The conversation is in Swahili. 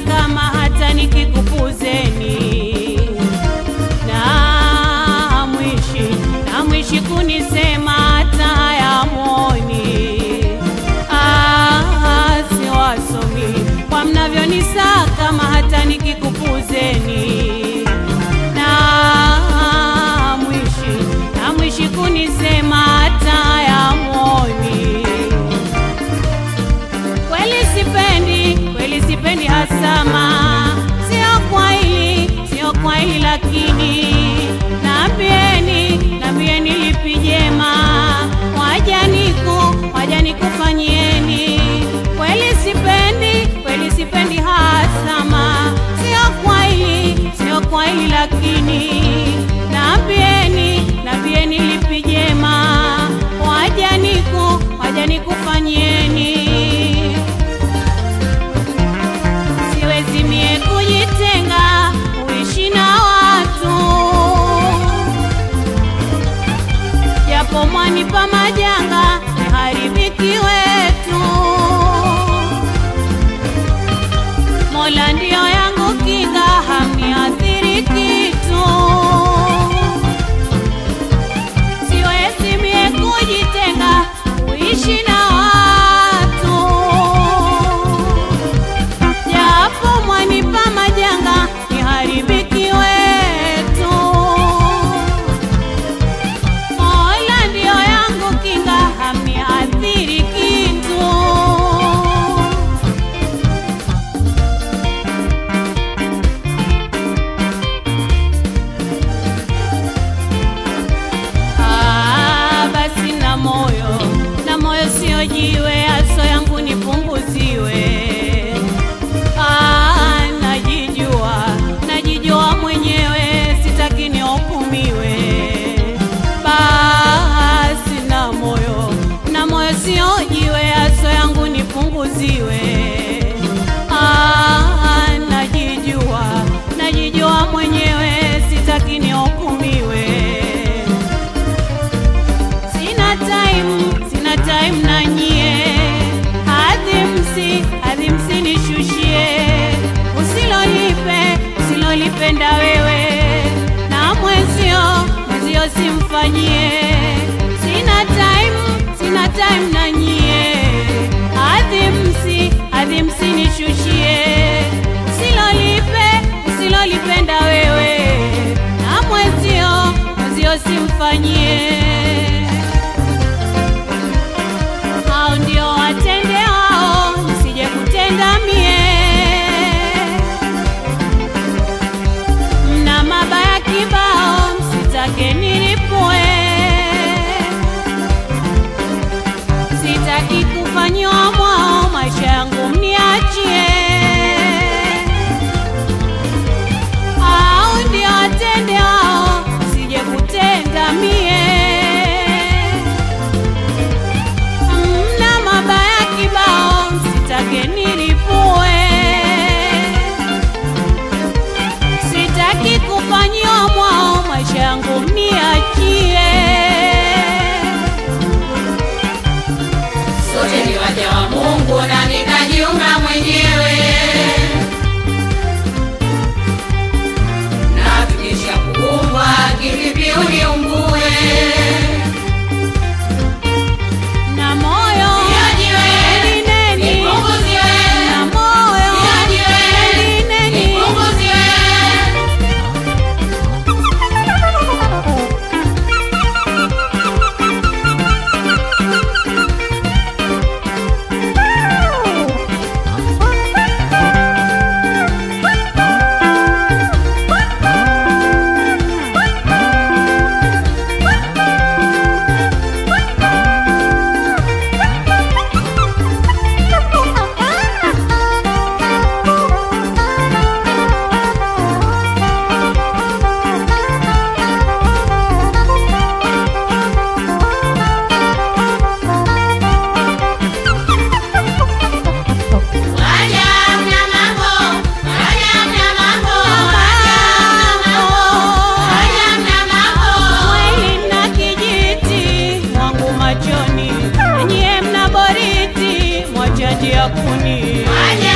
kama hata nikikupuzeni na mwishi na mwishi kunisema hata hayamoni Ah, si wasomi kwa mnavyonisa kama hata nikikupuzeni na mwishi na mwishi kunisema hata hayamoni kweli sipendi, kweli sipendi hasama, sio kwa hili, sio kwa hili, lakini naambieni, naambieni lipi jema, wajaniku, wajanikufanyieni. Kweli sipendi, kweli sipendi hasama, sio kwa hili, sio kwa hili, lakini naambieni, naambieni lipi jema, wajaniku, wajanikufanyieni siwezi mie kujitenga kuishi na watu, japo mwanipa majanga haribiki wetu. Mola ndio yangu kinga, hamniathiri kitu. Siwezi mie kujitenga kuishi na watu japo mwanipa majanga ni haribiki wetu. Mola ndio yangu kinga, hamniathiri kitu. Ah, basi na moyo na moyo sio jiwe, aso yangu nipunguziwe. Ah, najijua najijua mwenyewe, sitaki nihukumiwe. Basi na moyo na moyo sio jiwe, aso yangu nipunguziwe. Ah, najijua najijua mwenyewe, sitaki nihukumiwe. Sina time, sina time na nyie. Adhimsi, adhimsi nishushie. Usilolipe, usilolipenda wewe. Na mwezio, mwezio simfanyie. Sina time, sina time na nyie. Adhimsi, adhimsi nishushie. Usilolipe, usilolipenda wewe. Na mwezio, mwezio simfanyie hao ndio watende hao, nisije kutenda mie. Mna mabaya kibao, msitake nilipue. Sitaki kufanyiwa mwao, maisha yangu mniachie. Hao ndio watende hao, nisije kutenda mie mna mabaya kibao, msitake nilipue. Sitaki kufanyiwa mwao, maisha yangu mniachie. Sote ni waja wa Mungu na nikajiunga mwenyewe, na tukisha kuumbwa kivipi uniumbue? Na moyo Niajiwe, nineni, nipunguziwe, na moyo niajiwe, nineni. nipunguziwe. Waja mna mambo, waja mna mambo, waja mna mambo. Mwili mna kijiti mwangu machoni, nyie mna boriti mwachaji ya kuni. Waja